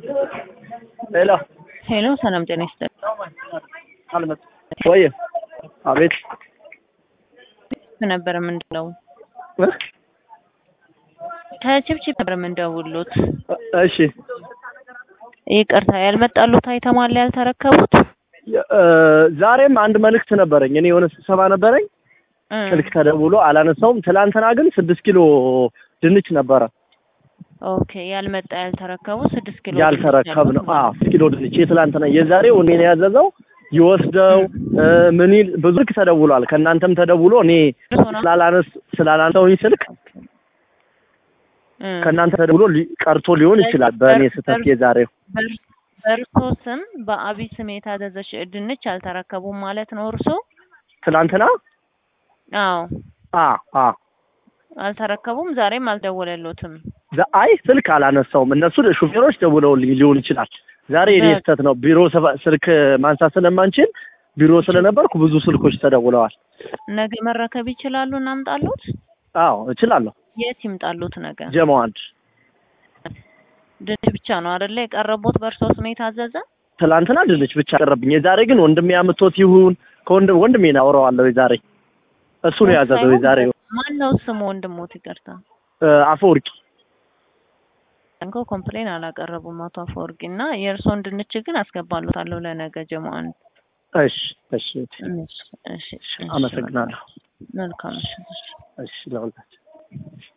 ሄሎ ሄሎ ሰላም ጤና ይስጥልኝ። አልመጣ ወይ? አቤት ነበር የምንደውለው ከችብችብ ነበር የምንደውሉት። እሺ ይቅርታ ያልመጣሉት አይተማል ያልተረከቡት እ ዛሬም አንድ መልእክት ነበረኝ። እኔ የሆነ ስብሰባ ነበረኝ እ ስልክ ተደውሎ አላነሳውም። ትላንትና ግን ስድስት ኪሎ ድንች ነበረ ኦኬ ያልመጣ ያልተረከቡ ስድስት ኪሎ ያልተረከብ ነው። አዎ ስድስት ኪሎ ድንች የትላንትና የዛሬው እኔ ነው ያዘዘው ይወስደው እ ምን ይል ብዙ ልክ ተደውሏል። ከእናንተም ተደውሎ እኔ ስላላነስ ስላላነሳውኝ ስልክ እ ከእናንተ ተደውሎ ሊ- ቀርቶ ሊሆን ይችላል። በእኔ ስህተት የዛሬው በር- በእርሶ ስም በአቢ ስም የታዘዘች ድንች አልተረከቡም ማለት ነው እርሶ? ትላንትና አዎ አ አ አልተረከቡም። ዛሬም አልደወለሎትም። ዛ- አይ ስልክ አላነሳውም። እነሱ ሹፌሮች ደውለውልኝ ሊሆን ይችላል። ዛሬ የኔ በ- ስህተት ነው። ቢሮ ሰባ- ስልክ ማንሳት ስለማንችል ቢሮ ስለነበርኩ ብዙ ስልኮች ተደውለዋል። ነገ መረከብ ይችላሉ? እናምጣሉት? አዎ እችላለሁ። የት ይምጣሉት? ነገ ጀማው አንድ ድንች ብቻ ነው አይደለ የቀረቦት በእርሶ ስም የታዘዘ? ትላንትና ድንች ብቻ ቀረብኝ። የዛሬ ግን ወንድሜ አምጥቶት ይሁን ከወንድም ወንድሜን አውረዋለሁ። የዛሬ እሱ ነው ያዘዘው። የዛሬ ማን ነው ስሙ? ወንድሞት ይቅርታ እ አፈወርቂ እንኮ ኮምፕሌን አላቀረቡም አቶ አፈወርቂ እና የእርሶን ድንች ግን አስገባሉታለሁ ለነገ ጀማን። እሺ እሺ እሺ እሺ እሺ አመሰግናለሁ። መልካም እሺ እሺ ለሁላችሁ